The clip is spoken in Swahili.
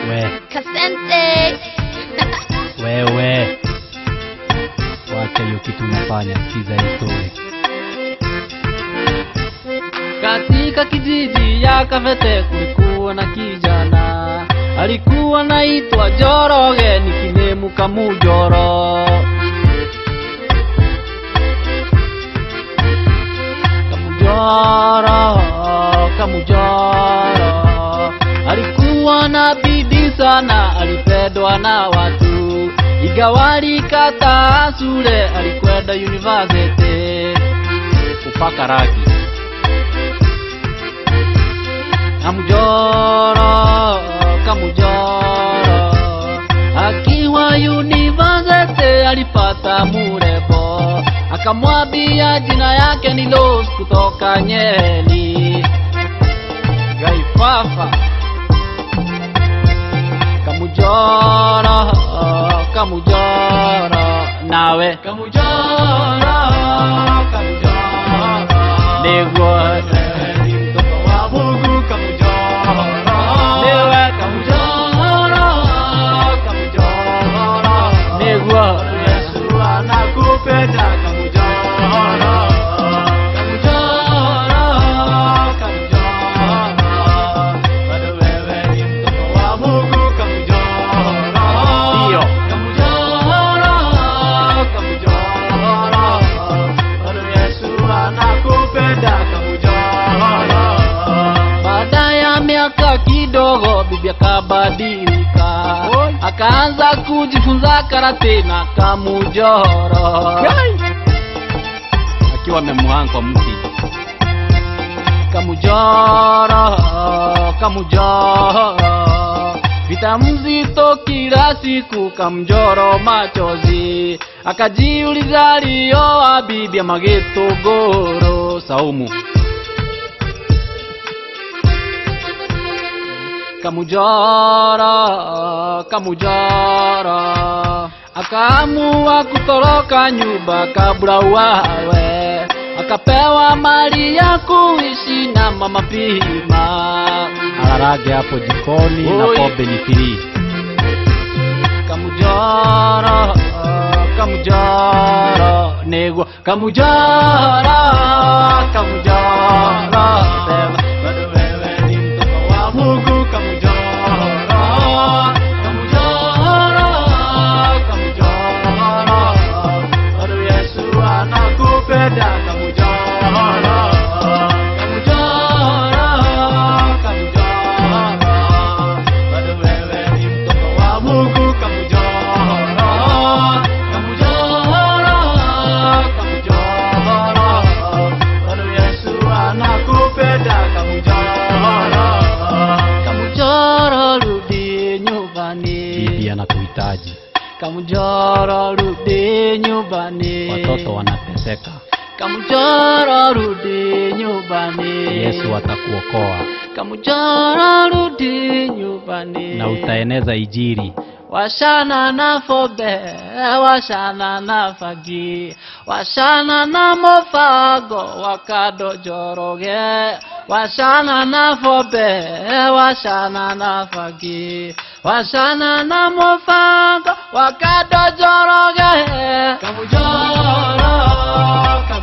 We, Kasente. wewe. Wacha hiyo kitu unafanya, sikiza hii story. Katika kijiji ya Kavete kulikuwa na kijana alikuwa naitwa Joroge, nikinemu Kamujoro. Kamujoro, Kamujoro alikuwa na bidii sana, alipendwa na watu, ingawa alikata shule, alikwenda university kupaka rangi. Kamujoro, Kamujoro akiwa university alipata murembo, akamwambia jina yake ni Rose kutoka Nyeri. Gaifafa Kamujoro, Kamujoro nawe Kamujoro, Kamujoro niguo mtoto wa Mungu Kamujoro niwe Kamujoro, Kamujoro niguo Yesu anakupenda Kamujoro, Kamujoro, Kamujoro bado wewe ni mtoto wa Mungu Kamujoro, ndio Kamujoro, Kamujoro bado Yesu anakupenda Kamujoro. Baada ya miaka kidogo, bibi akabadilika, akaanza kujifunza karate na Kamujoro, akiwa amemuhanga kwa mti. Kamujoro, Kamujoro, vita mzito kila siku, Kamjoro machozi, akajiuliza alioa bibi ya Magetogoro Saumu. Kamujoro, Kamujoro, akaamua kutoroka nyumba kabla wawe, akapewa mali ya kuishi na mama Pima, alarage hapo jikoni na Oi. pombe ni free. Kamujoro, Kamujoro, nego Kamujoro, Kamujoro, sema bado wewe ni mtoto wa Mungu Kamujoro, Kamujoro, Kamujoro, bado Yesu anakupenda Kamujoro, Kamujoro, Kamujoro, bado wewe ni mtoto wa Mungu Kamujoro, Kamujoro, Kamujoro, bado Yesu anakupenda Kamujoro, Kamujoro, rudi nyumbani. Bibi anakuhitaji. Kamujoro, rudi nyumbani. Watoto wanateseka. Kamujoro, rudi nyumbani. Yesu atakuokoa. Kamujoro, rudi nyumbani. Na utaeneza ijiri. Washana na fobe, washana na fagi, washana na mofago, wakado joroge, washana na fobe, washana na fagi, washana na mofago, wakado joroge, kamujoro, kamujoro.